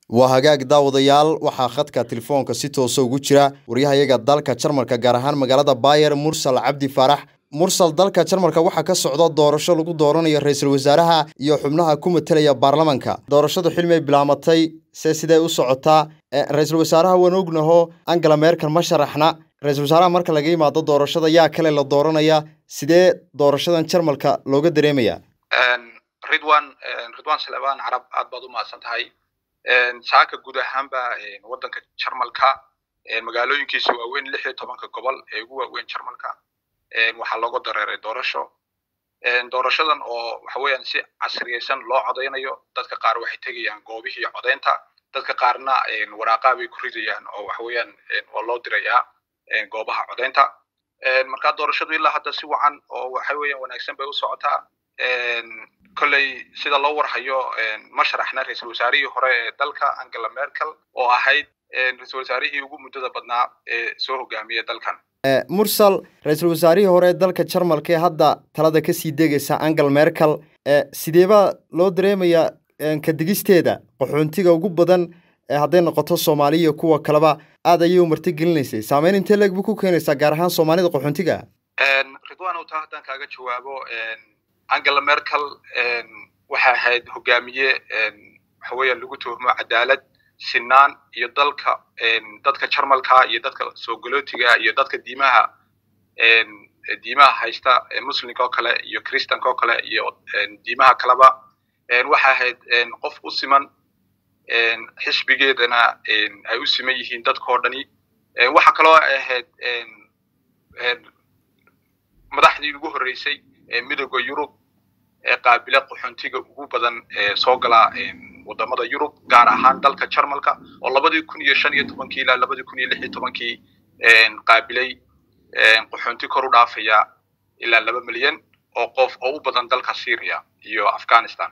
waa hagaag daawadayaal waxaa khadka telefoonka si toosa ugu jira waryahayaga dalka jarmalka gaar ahaan magaalada bayer mursal cabdi faarax mursal dalka jarmalka waxaa ka socda doorasho lagu dooranayo ra-iisul wasaaraha iyo xubnaha ku matelaya baarlamanka doorashadu xilmay bilaamatay se sidee u socotaa ra-iisul wasaaraha waan ognaho angela merkel ma sharaxna ra-isul wasaaraha marka laga yimaado doorashada yaa kale la dooranaya sidee doorashadan jarmalka looga dareemaya ridwan ridwan salebaan carab aad baad u mahadsan tahay saaka guud ahaanba waddanka jarmalka magaalooyinkiisa waaweyn lix iyo tobanka gobol ee ugu waaweyn jarmalka waxaa looga dareeray doorasho doorashadan oo waxa weeyaan si casriyaysan loo codaynayo dadka qaar waxay tegayaan goobihii codaynta dadka qaarna waraaqaa bay ku ridayaan oo waxa weeyaan waa loo dirayaa goobaha codaynta marka doorashadu ilaa hadda si wacan oo waxa weeyaan wanaagsan bay u socotaa kolley sida loo warhayo ma sharaxna ra-iisul wasaarihii hore ee dalka angela merkel oo ahayd ra-iisul wasaarihii ugu muddada badnaa ee soo hogaamiyay dalkan mursal ra-iisul wasaarihii hore ee dalka jarmalka ee hadda talada kasii degaysa angela merkel sideebaa loo dareemayaa kadigisteeda qaxoontiga ugu badan hadday noqoto soomaaliya iyo kuwa kaleba aad ayay u marti gelinaysay saameyn intee leeg bu ku keenaysaa gaar ahaan soomaalida qaxoontiga ridwan taa haddaan kaaga jawaabo angela merkel waxay ahayd hogaamiye waxa weeyaan lagu tuhmo cadaalad sinaan iyo dalka dadka jarmalka iyo dadka soogolootiga iyo dadka diimaha diimaha haysta muslimka oo kale iyo christanka oo kale iyo diimaha kaleba waxay ahayd qof u siman xisbigeedana ay u siman yihiin dadkao dhani waxa kaloo ay ahayd madaxdii ugu horreysay midooda yurub ee qaabila qaxoontiga ugu badan ee soo gala wadamada yurub gaar ahaan dalka jarmalka oo labadii kun iyo shan iyo tobankii ilaa labadii kun iyo lix iyo tobankii qaabilay qaxoonti kor u dhaafaya ilaa laba milyan oo qof oo u badan dalka syria iyo afghanistan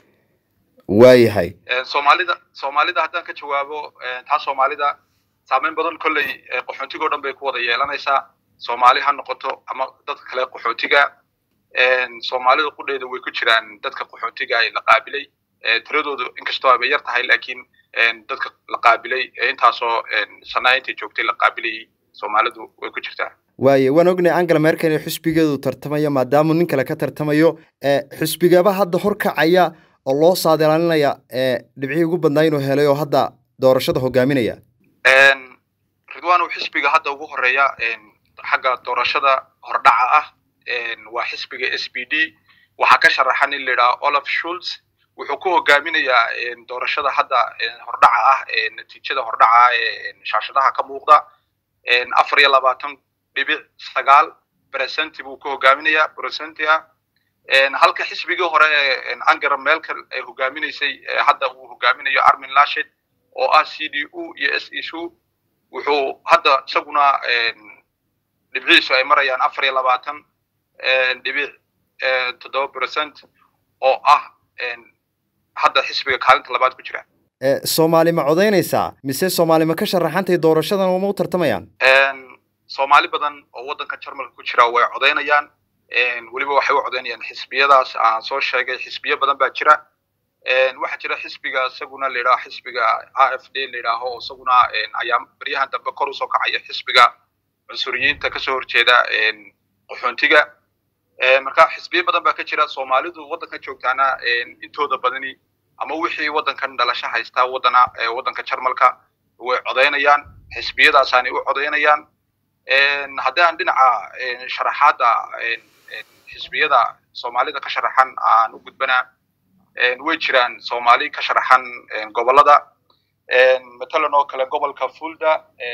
waayahay soomaalida soomaalida haddaan ka jawaabo taa soomaalida saameyn badan kolley qaxoontiga o dhan bay ku wada yeelanaysaa soomaali ha noqoto ama dadka kale qaxootiga soomaalida qudheeda way ku jiraan dadka qaxootiga la qaabilay tiradoodu inkastoo abay yar tahay lakiin dadka la qaabilay intaasoo sanaa intay joogtay la qaabilayay soomaalidu way ku jirtaa waaye waan ognay angela merkel ee xusbigeedu tartamayo maadaamuu nin kale ka tartamayo xusbigaba hadda horkacaya oo loo saadilaalinaya dhibcihii ugu badnaa inuu helay oo hadda doorashada hogaaminaya ridwanow xisbiga hadda ugu horeeya xagga doorashada hordhaca ah waa xisbiga s b d waxaa ka sharaxan in la yidhaha olaf schulz wuxuu ku hogaaminayaa doorashada hadda hordhaca ah natiijada hordhaca ah ee shaashadaha ka muuqda afar iyo labaatan dhibic sagaal bresenti buu ku hogaaminayaa bresenti ah halka xisbigii hore ee angela merkel ay hogaaminaysay hadda uu hogaaminayo armin lashed oo ah c d u iyo s e u wuxuu hadda isaguna dhibciisu ay marayaan afar iyo labaatan dhibic toddoba percent oo ah hadda xisbiga kaalinta labaad ku jira soomaali ma codaynaysaa mise soomaali ma ka sharaxantay doorashadan uma u tartamayaan soomaali badan oo waddanka jarmalka ku jira way codaynayaan weliba waxay u codaynayaan xisbiyadaas aan soo sheegay xisbiyo badan baa jira waxaa jira xisbiga isaguna la yidhaho xisbiga a f d la yidhaaho isaguna ayaa baryahan dambe kor usoo kacaya xisbiga cunsuriyiinta kasoo horjeeda qaxoontiga marka xisbiyo badan baa ka jira soomaalidu waddankan joogtaana intooda badani ama wixii waddankan dhalasho haystaa waddana waddanka jarmalka way codaynayaan xisbiyadaasaanay u codaynayaan haddii aan dhinaca sharaxaadda xisbiyada soomaalida ka sharaxan aan u gudbanaa way jiraan soomaali ka sharaxan gobolada matalan oo kale gobolka fulda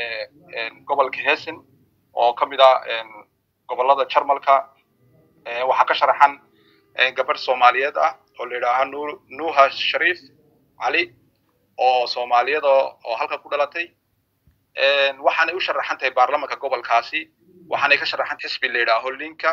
gobolka hessen oo ka mid ah gobolada jarmalka waxaa ka sharaxan gabadh soomaaliyeed ah oo la yidhaaha nuha shariif cali oo soomaaliyada oo halka ku dhalatay waxaanay u sharaxan tahay baarlamanka gobolkaasi waxaanay ka sharaxan xisbi la yidhaaho linka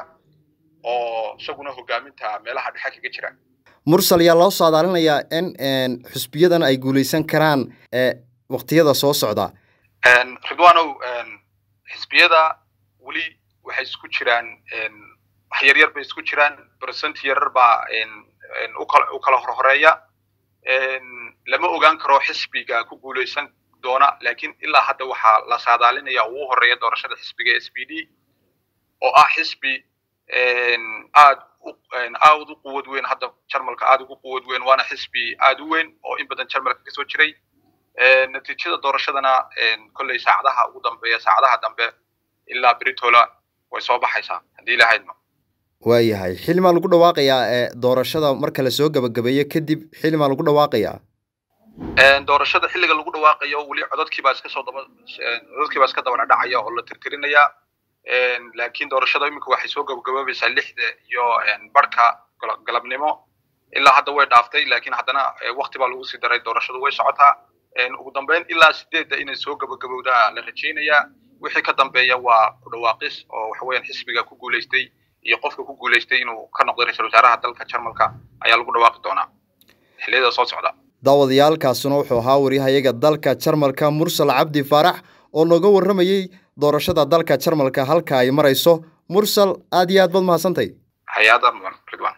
oo isaguna hogaaminta meelaha dhexe kaga jira mursal yaa loo saadaalinayaa in xusbiyadan ay guulaysan karaan waktiyada soo socda ridwanow xisbiyada weli waxay isku jiraan wax yaryar bay isku jiraan percent yarar baa u kala horhoreeya lama ogaan karo xisbiga ku guuleysan doona laakiin ilaa hadda waxaa la saadaalinaya ugu horeeya doorashada xisbiga s b d oo ah xisbi aad aad u quwad weyn hadda jarmalka aad ugu quwad weyn waana xisbi aad u weyn oo in badan jarmalka kasoo jiray natiijada doorashadana kolley saacadaha ugu dambeeya saacadaha dambe ilaa britola way soo baxaysaa haddii ilahaydno waayahay xilmaa lagu dhawaaqayaa ee doorashada marka lasoo gabagabeeyo kadib xilmaa lagu dhawaaqayaa doorashada xilliga lagu dhawaaqayo weli codadkiibaa iska soo daba codadkiibaa iska daba dhacaya oo la tirtirinaya laakiin doorashada iminka waxay soo gabagaboobaysaa lixda iyo barhka galabnimo ilaa hadda way dhaaftay laakiin haddana wakti baa lagu sii daray doorashadu way socotaa ugu dambeyn ilaa sideedda inay soo gabagabowdaa la rajaynayaa wixii ka dambeeya waa ku dhawaaqis oo waxa weeyaan xisbiga ku guuleystay iyo qofka ku guuleystay inuu ka noqdo ra-iisul wasaaraha dalka jarmalka ayaa lagu dhawaaqi doonaa xilliyada soo socda daawadayaalkaasuna wuxuu ahaa waryahayaga dalka jarmalka mursal cabdi faarax oo nooga warramayey doorashada dalka jarmalka halka ay marayso mursal aad iyo aad baad mahadsantay hay-ada mudan ridwan